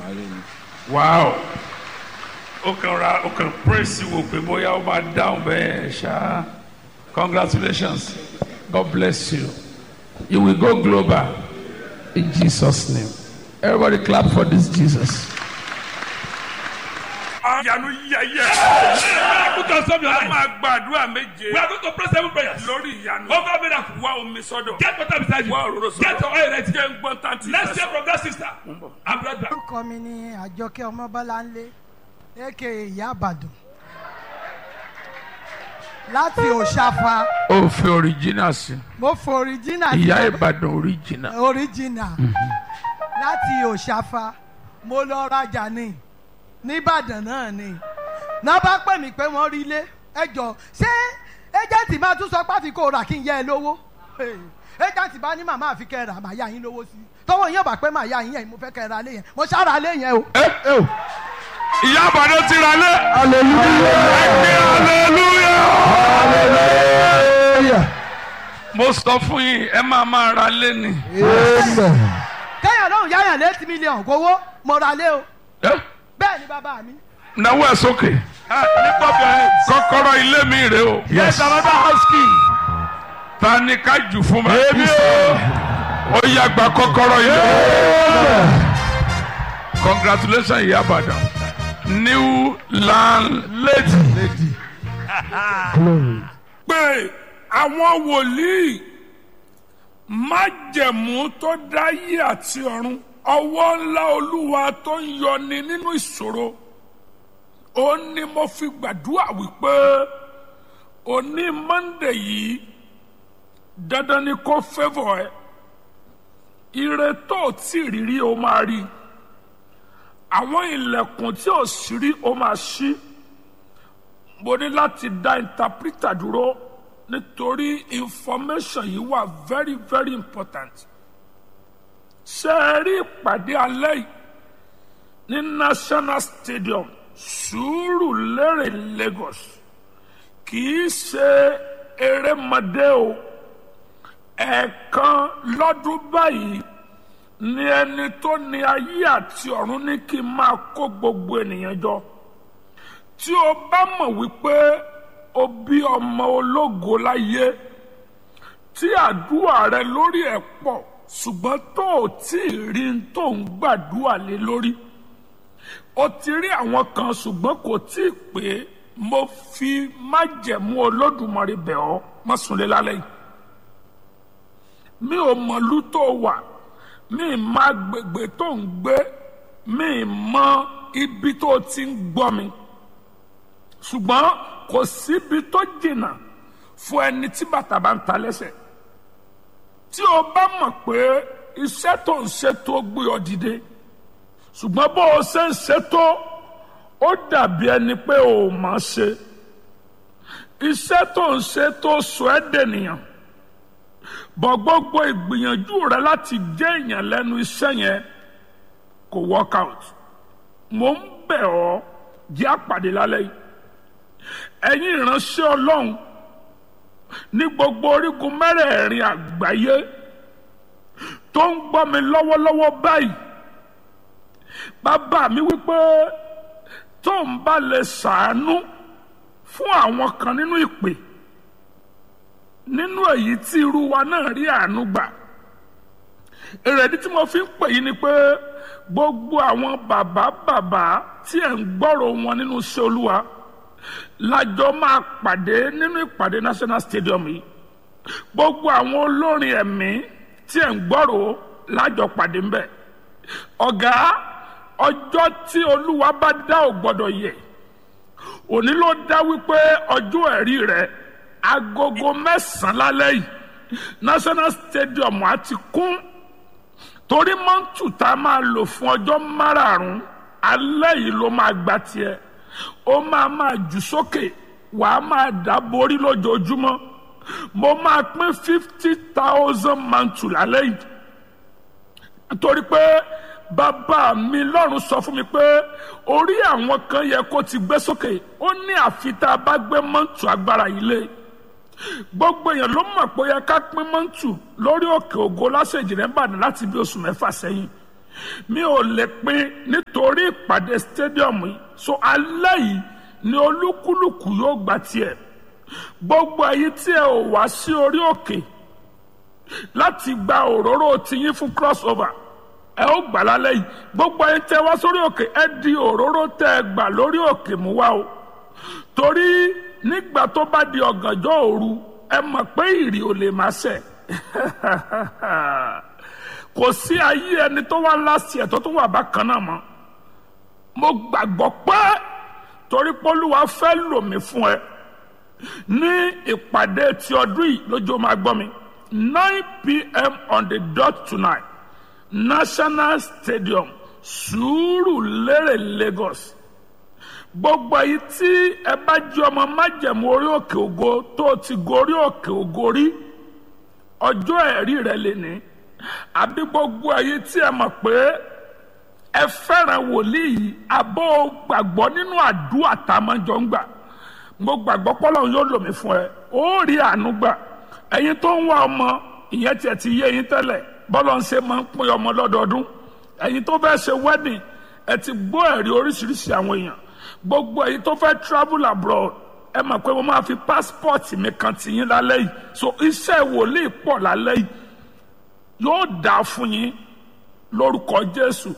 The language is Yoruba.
wow ó kàn ra ó kàn praise wò pé bóyá ó máa dáhùn bẹ́ẹ̀ ṣá congratulations god bless you you will go global in jesus name everybody clap for this jesus. Àyànú yẹyẹ. Put on some your A life. máa gbàdúrà méje We are going to pray seven prayers. lórí ìyanu. Over miracle. Wá omi sọ́dọ̀. Get water beside you. Wá òróró sọ́dọ̀. Get your oil ready. Jẹ́ ń gbọ́n tán tí. Let's hear from that sister. I'm right back. orúkọ mi ni àjọkẹ́ ọmọbọ́láńlé aka ìyá àbàdàn láti òṣàfà ó fi original sí mo fọ original ìyá ìbàdàn original. original láti òṣàfà mo lọ rajà ní nìbàdàn náà ni náà bá pè mí pé wọ́n rí ilé ẹ jọ ṣé ẹjẹǹtì máa tún sọ pé àfi kò rà kí n yẹ ẹ lówó ẹjẹǹtì bá ní màmá àfi kẹ rà màá yá yín lówó sí i tọwọ́ yín ò bá pé màá yá yín yẹn mo fẹ́ kẹ ra lé yẹn mo ṣára lé yẹn o. ẹ ẹ o ìyá àbàdàn ti ra lé. hallelujah. mo sọ fún yín ẹ máa máa ra lé ni. kẹ́yàn lóhùn yáyàn létí mílíọ̀nù kówó mo ra lé o ẹ bẹ́ẹ̀ ni bàbá mi. náwó ẹ sókè. Lift up your hands. kọ́kọ́rọ́ ilé mi rè o. Yes, another house key. ta ni ká jù fún mi. èmi o. ó yá gba kọ́kọ́rọ́ ilé. congratulations ìyá àbàdàn new landlady. pé àwọn wòlíì májẹ̀mú tó dáyé àti ọ̀run ọwọ́ ńlá olúwa tó ń yọni nínú ìṣòro ó ní mo fi gbàdúrà wípé òní monde yìí dandan ni kó fẹ́fọ̀ ẹ ire tó o tí ì rírí o máa rí àwọn ilẹ̀kùn tí o sì rí o máa ṣí mo ní láti dá interpreter dúró nítorí information yìí wà very very important ṣe é rí ìpàdé alẹ́ yìí ní national stadium Sùúrùlérè Lagos kì í ṣe erémọdé o ẹ̀ẹ̀kan lọ́dún báyìí ni ẹni tó ní ayé àti ọ̀run ní kí n máa kó gbogbo ènìyàn jọ tí o bá mọ̀ wípé o bí ọmọ ológo láyé tí àdúrà rẹ lórí ẹ̀ pọ̀ ṣùgbọ́n tó o tí ì rí n tó ń gbàdúrà lé lórí o ti rí àwọn kan ṣùgbọ́n kò tí ì pé mo fi májẹ̀mú olódùmarè bẹ̀ ọ́ má súnlé lálẹ́ yìí mi ò mọ̀lú tó wà mi ì má gbègbè tó ń gbé mi ì mọ ibi tó ti ń gbọ́ mi ṣùgbọ́n kò síbi tó jìnnà fún ẹni tí bàtà bá ń ta lẹ́sẹ̀ tí o bá mọ̀ pé iṣẹ́ tó ń ṣe tó gbé ọ dìde ṣùgbọ́n bó o ṣe ń ṣe tó ó dàbí ẹni pé o ò mọ̀ ṣe iṣẹ́ tó ń ṣe tó sọ ẹ́ dènìyàn bọ̀ gbogbo ìgbìyànjú rẹ láti jẹ́ èèyàn lẹ́nu iṣẹ́ yẹn kò work out mo ń bẹ̀ ọ́ jẹ́ àpàdé lálẹ́ yìí ẹ̀yin ìránṣẹ́ ọlọ́run ní gbogbo orígun mẹ́rẹ̀ẹ̀rin àgbáyé tó ń gbọ́ mi lọ́wọ́lọ́wọ́ báyìí bàbá mi wípé tó ń bá lè ṣàánú fún àwọn kan nínú ìpè nínú èyí tí irú wa náà rí àánú gbà èrèdí tí mo fi ń pè yín ni pé gbogbo àwọn bàbá bàbá tí ẹ̀ ń gbọ́rọ̀ wọn nínú iṣẹ́ olúwa lájọ máa pàdé nínú ìpàdé national stadium yìí gbogbo àwọn olórin ẹ̀mí tí ẹ̀ ń gbọ́rọ̀ lájọ pàdé ń bẹ̀ ọ̀gá ọjọ́ tí olúwa bá dá ò gbọ́dọ̀ yẹ òní ló dá wípé ọjọ́ ẹ̀rí rẹ̀ agogo mẹ́sàn-án lálẹ́ yìí national stadium á ti kún torí mọ́ńtù tá a máa lò fún ọjọ́ márààrún alẹ́ yìí ló máa gba tiẹ̀ ó máa máa jù sókè wàá máa dá borí lójoojúmọ́ mo máa pín fifty thousand mantu lálẹ́ yìí nítorí pé bàbá mi lọ́run sọ fún mi pé orí àwọn kan yẹ kó ti gbé sókè ó ní àfi tá a bá gbé mọ́ǹtù agbára yìí lé gbogbo èèyàn ló mọ̀ pé ó yẹ ká pín mọ́ǹtù lórí òkè ògo lásèjì rẹ̀ ń bàdàn láti bí oṣù mẹ́fà sẹ́yìn mi ò lè pín nítorí ìpàdé stadium yìí so alẹ́ yìí ni olúkúlùkù yóò gba tiẹ̀ gbogbo èyí tí ẹ ò wá sí orí òkè láti gba òróró tiyín fún crossover ẹ ó gbà lálẹ́ yìí gbogbo èyí tẹ wá sórí òkè ẹ di òróró tẹ ẹ gbà lórí òkè mú wá o torí nígbà tó bá di ọ̀gànjọ́ òru ẹ mọ̀ pé ìrì ò lè máa ṣẹ̀ kò sí ayé ẹni tó wá láti ẹ̀ tó tó wà bákan náà mọ́ mo gbàgbọ́ pé torí pólúwa fẹ́ lò mí fún ẹ ní ìpàdé ti ọdún yìí lójú máa gbọ́ mi nine pm on the dot tonight national stadium Sùúrùlérè Lagos gbogbo èyí tí ẹ bá jẹ́ ọmọ májẹ̀mú orí òkè ògo tó ti gorí òkè ògo rí ọjọ́ ẹ̀rí rẹ lè ní àbí gbogbo èyí tí ẹ mọ̀ pé ẹ fẹ́ràn wòlíì yìí àbọ̀ gbàgbọ́ nínú àdúrà tá a máa jọ ń gbà mo gbàgbọ́ pọ́lọ́run yóò lò mí fún ẹ ó rí àánú gbà ẹ̀yin tó ń wá ọmọ ìyẹn tiẹ̀ ti yé yín tẹ́lẹ̀ bọ́lọ̀ ń ṣe máa ń pín ọmọ lọ́dọọdún ẹ̀yin tó fẹ́ ṣe wedding ẹ ti gbọ́ ẹ̀rí oríṣiríṣi àwọn èèyàn gbogbo ẹ̀yin tó fẹ́ travel abroad ẹ mọ̀ pé mo máa fi passport mi kan tì yín lálẹ́ yìí so iṣẹ́ wòlíì pọ̀ lálẹ́ yìí yóò dáa fún yín lórúkọ Jésù